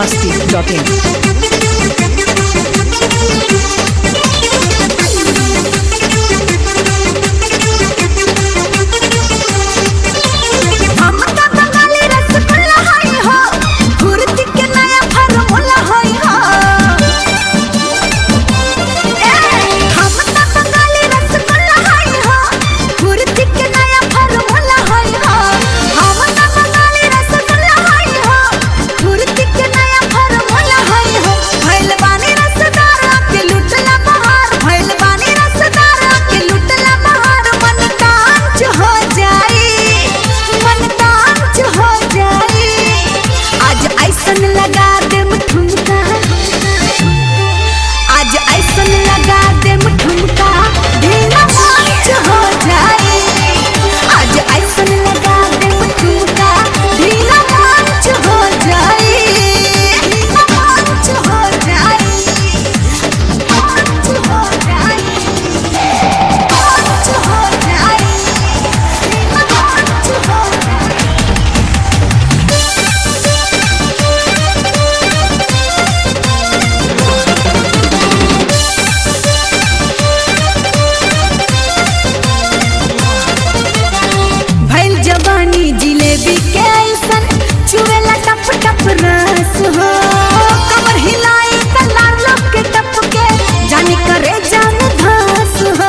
masti.in. हम त बंगाली रसगुल्ला हई हो गुरती के नया फॉर्मूला हई हो ए हम त बंगाली रसगुल्ला हई हो गुरती के नया फॉर्मूला हई हो हम त बंगाली रसगुल्ला हई हो गुरती के नया फॉर्मूला हई हो भइल बानी रसदार के लुटला बहार भइल बानी रसदार के लुटला बहार मन कांच हो जाई मन कांच हो जाई आज ऐसन लगा दे ठुमका आज ऐसन लगा दे ठुमका ढीला मांच हो जाई आज ऐसन लगा दे ठुमका ढीला मांच हो जाई ढीला मांच हो जाई मांच हो जाई मांच हो जाई ढीला मांच हो जाई भइल जवानी जिलेबी के ऐसन चुवेला टप टप रस हो कमर हिलाई त लाल लोग के टप के जानी करे जान धास हो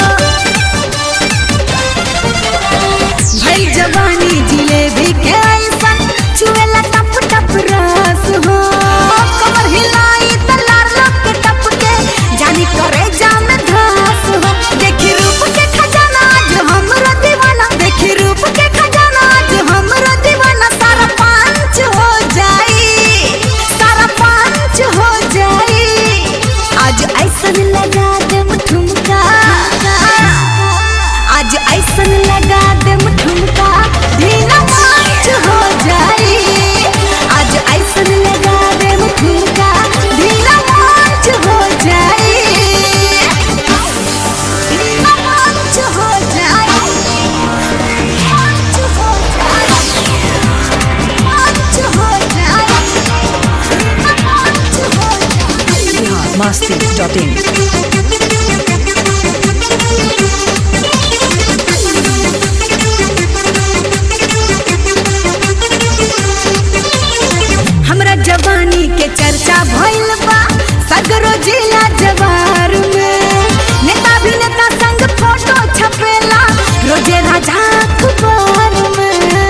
भइल जवानी जिलेबी के ऐसन चुवेला टप टप रस हो कमर हिलाई त लाल लोग के टप के जानी करे जान धास हो देखी रूप के खजाना आज हमरा दीवाना देखी रूप के खजाना आज हमरा दीवाना सारा पांच हो जाई सारा पांच हो जाई आज ऐसन लगा दे ठुमका आज ऐसन लगा दे ठुमका ढीला पांच हो जाई आज ऐसन लगा दे ठुमका ढीला पांच हो जाई ढीला पांच हो जाई पांच हो जाई पांच हो जाई ढीला पांच हो जाई masti.in. हमरा जवानी के चर्चा भइल बा सगरो जिला जवार में नेता भी नेता संग फोटो छपेला रोजे राजा अखबार में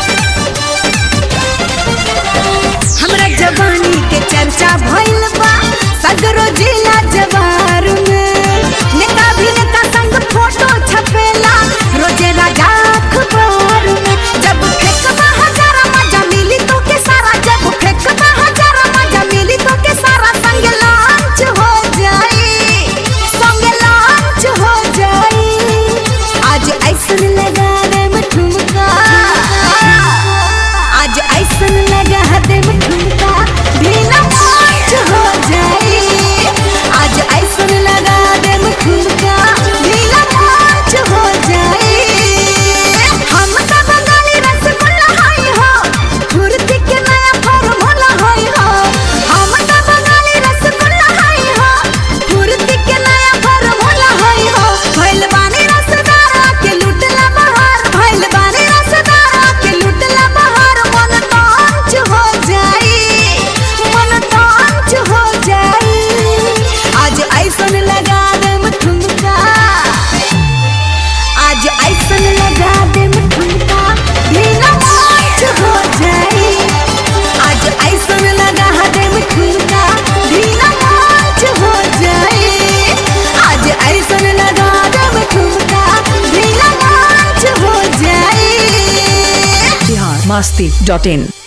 हमरा जवानी के चर्चा भइल बा सगरो जिला जवार में नेता भी नेता संग फोटो छपेला रोजे राजा अखबार में जब फेंकबा हजारा मजा मिली तो के सारा जब फेंकबा हजारा मजा मिली तो के सारा संग लांच हो जाई संग लांच हो जाई आज ऐसन लगा दे ठुमका आज ऐसन लगा दे ठुमका ढीला मांच हो जाई आज ऐसन लगा दे ठुमका ढीला मांच हो जाई हम त बंगाली रसगुल्ला हई हो फुर्ती के नया फॉर्मूला हई हो हम त बंगाली रसगुल्ला हई हो फुर्ती के नया फॉर्मूला हई हो भइल बानी रसदार के लुटला बहार भइल बानी रसदार के लुटला बहार मन कांच हो जाई मन कांच हो जाई आज ऐसन लगा दे ठुमका आज ऐसन लगा दे ठुमका ढीला मांच हो जाई आज ऐसन लगा दे ठुमका ढीला मांच हो जाई आज ऐसन लगा दे ठुमका ढीला मांच हो जाई masti.in.